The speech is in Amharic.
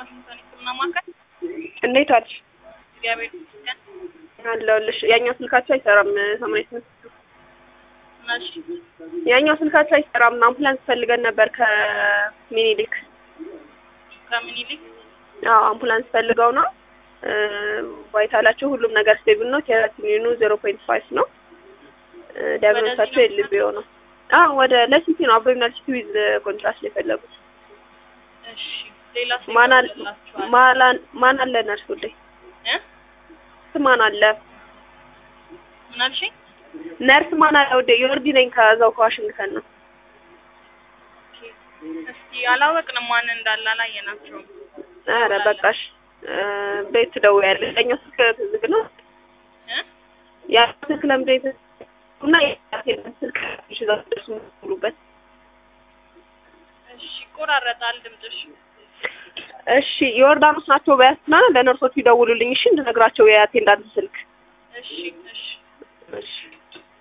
ዋሽንግተን ሕክምና ማዕከል እንዴት ዋልሽ? እግዚአብሔር ይመስገን። አለሁልሽ። ያኛው ስልካቸው አይሰራም። ሰማንያ ስምንት እሺ ያኛው ስልካቸው አይሰራም። አምቡላንስ ፈልገን ነበር ከምኒልክ። ከምኒልክ አዎ አምቡላንስ ፈልገው ነው። ቫይታላቸው ሁሉም ነገር ስቴብል ነው። ኬራቲኒኑ ዜሮ ፖይንት ፋይቭ ነው። ዲያግኖሳቸው ኤልቢኦ ነው። አዎ ወደ ለሲቲ ነው። አብዶሚናል ሲቲ ዊዝ ኮንትራስት ነው የፈለጉት። እሺ ሌላ ሴት ማን አለ ይላችኋል ማን ማን አለ ነርስ ሁሌ እ ማን አለ ምን አልሽኝ? ነርስ ማን አለ ወደ ዮርዲ ነኝ ከዛው ከዋሽንግተን ነው። እስቲ አላወቅንም ማን እንዳለ አላየናቸውም። ኧረ በቃሽ ቤት ትደውያለሽ። ያኛው ስልክ ዝግ ነው። እ ያ ስልክ ለምንድን ነው እና የራሴን ስልክ እሺ እዛ ደርሱ ሙሉበት እሺ ይቆራረጣል ድምፅሽ። እሺ ዮርዳኖስ ናቸው በያስና ለነርሶቹ ይደውሉልኝ እሺ እንድነግራቸው የአቴንዳንት ስልክ እሺ እሺ እሺ